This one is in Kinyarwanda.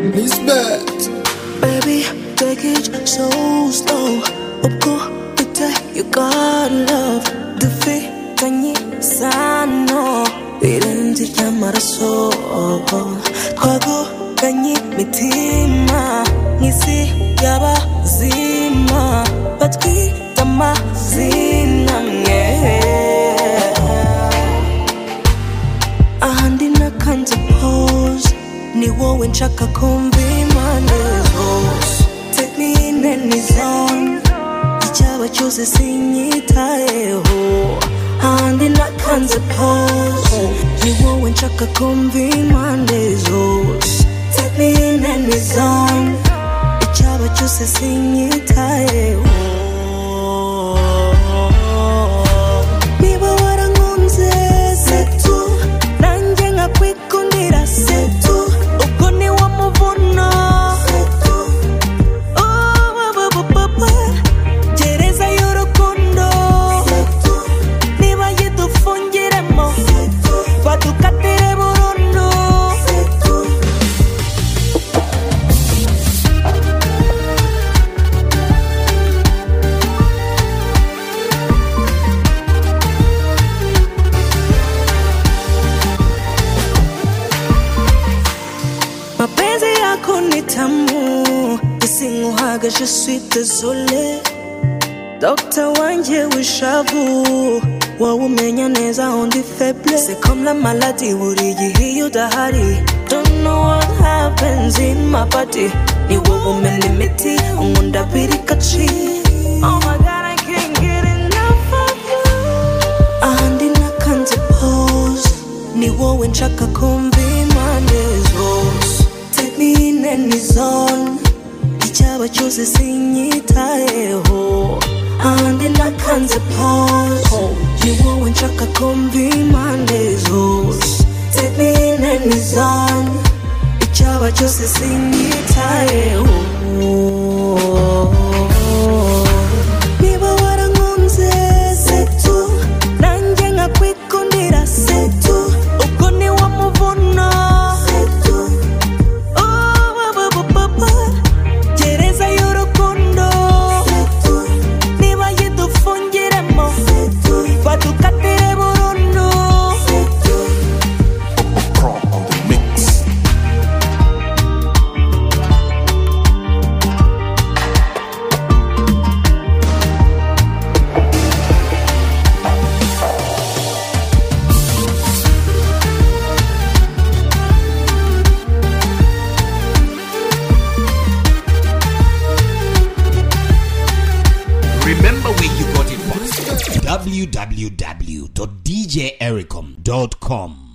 flashbacks. Baby, take it so slow. 없고 끝에 you got love. 득fik당이 산호. 이른지야 말았어. 과거간이 미티마. 니시 야바 지마. But 이따 마지나게. 아한디나 칸즈 pose. ni wowe nshaka kumva impande zose take me in any zone icyaba cyose sinyitayeho ahandi nakanze pose ni wowe nshaka kumva impande zose take me in any zone icyaba cyose sinyitayeho niba warankunze setu nanjye nkakwikundira setu ubwo ni wo muvuno setu oh baba baba gereza y'urukundo setu niba yidufungiremo setu badukatire burundu setu mapenzi yako ni tamu isinguhaga je suis désolé dokta wanjye w'ishavu wowe umenya neza aho ndi feble se comme la maladi buri gihe iyo udahari don't know what happens in my body ni wowe umena imiti unkunda birikaci oh my god i can't get enough of you ahandi nakanze pose ni wowe nshaka kumva impande zose take me in any zone icyaba cyose sinyitayeho ahandi nakanze pose ni wowe nshaka kumva impande zose take me in any zone icyaba cyose sinyitayeho niba warankunze setu nanjye nkakwikundira setu ubwo ni wo muvuno setu oh baba baba gereza y'urukundo setu niba yidufungiremo setu badukatire burundu setu Remember where you got it from. www.djericom.com.